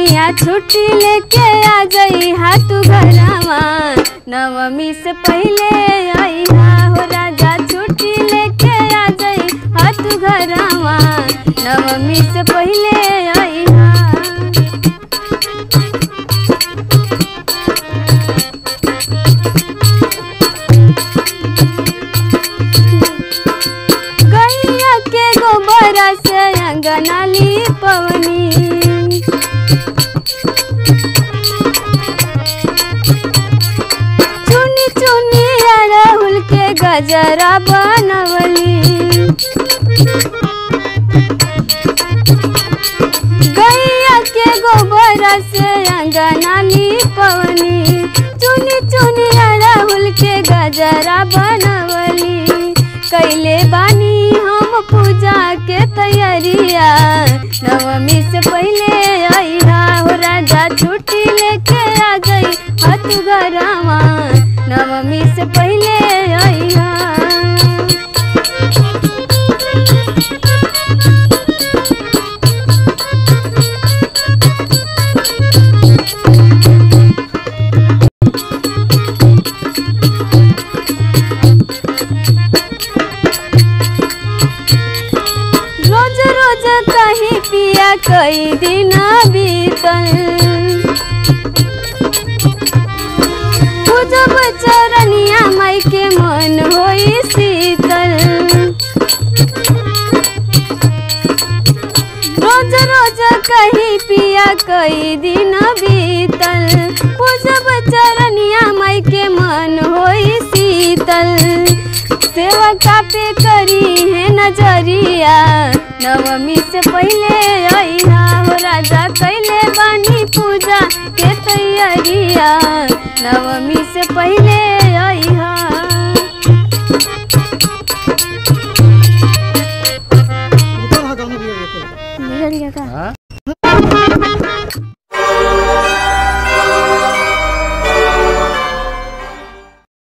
सैया छुट्टी लेके आ जई हा तू घरवा नवमी से पहले आई हा हो राजा छुट्टी लेके आ जई हा तू घरवा नवमी से पहले आई हा गैया के गोबरा से अंगना पवनी चुनी चुनी राहुल के गजरा बनवली गैया के गोबरा से अंगना पवनी चुनी चुनी राहुल के गजरा बनवली कैले बानी हम पूजा के तैयारिया नवमी से पहले आईहा हो राजा छुट्टी लेके आ गई हथ घरवा नवमी से पहले आईहा रोज रोज कहीं पिया कई दिन बीतल पूजब चरनिया माई के मन होई शीतल रोज रोज कहीं पिया कई दिन बीतल पूजब चरनिया माई के मन होई शीतल सेवा कापे करी है नजरिया नवमी से पहले अइहा हो राजा कैले बानी पूजा के तैयारिया नवमी